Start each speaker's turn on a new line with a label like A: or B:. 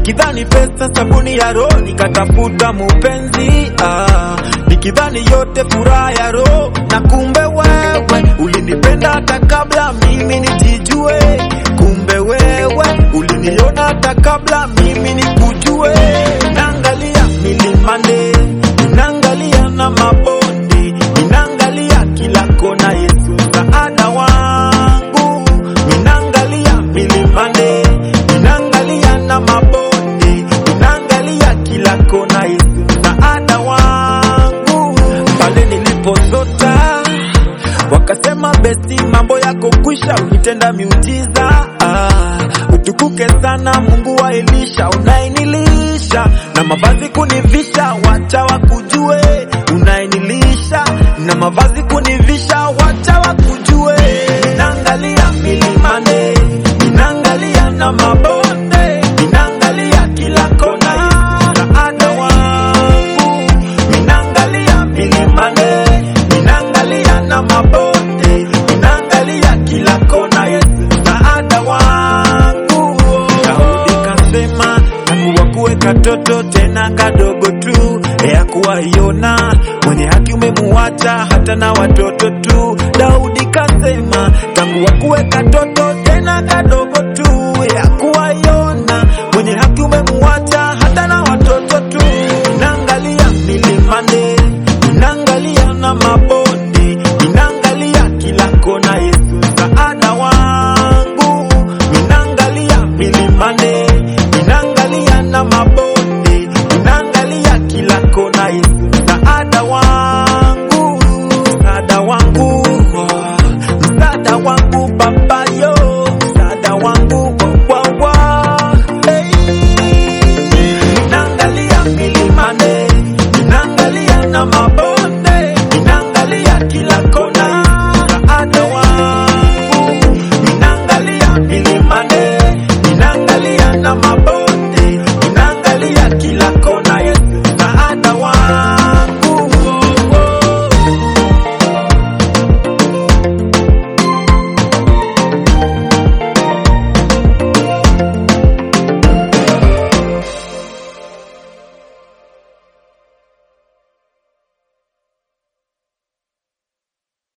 A: nikidhani pesa sabuni ya roho nikatafuta mupenzi ah, nikidhani yote furaha ya roho na kumbe wewe ulinipenda hata kabla mimi nijijue kumbe wewe uliniona hata kabla mimi nikujue naangalia milimani ninaangalia na mabonde ninaangalia kila kona yesu msaada wangu ninaangalia milimani ninaangalia na mabonde ninaangalia kila kona yesu msaada wangu pale nilipozota wakasema besti mambo yako kwisha ulitenda miujiza ah, utukuke sana mungu wa elisha unaenilisha na mavazi kunivisha wacha wakujue unaenilisha na mavazi kunivisha wacha wakujue ninaangalia milimane ninaangalia na mabonde ninaangalia kila kona msaada wangu ninaangalia milimane ninaangalia na mabonde ninaangalia kila kona yesu msaada wangu daudi kasema tangu wakuwe katoto tena kadogo tu ya kuwaiona mwenye haki umemuacha hata na watoto tu daudi kasema tangu wakuwe katoto tena kadogo tu ya kuwaiona mwenye haki umemuacha hata na watoto tu naangalia milimane ninaangalia na mabonde ninaangalia kila kona yesu msaada wangu ninaangalia milimane ninaangalia na mabonde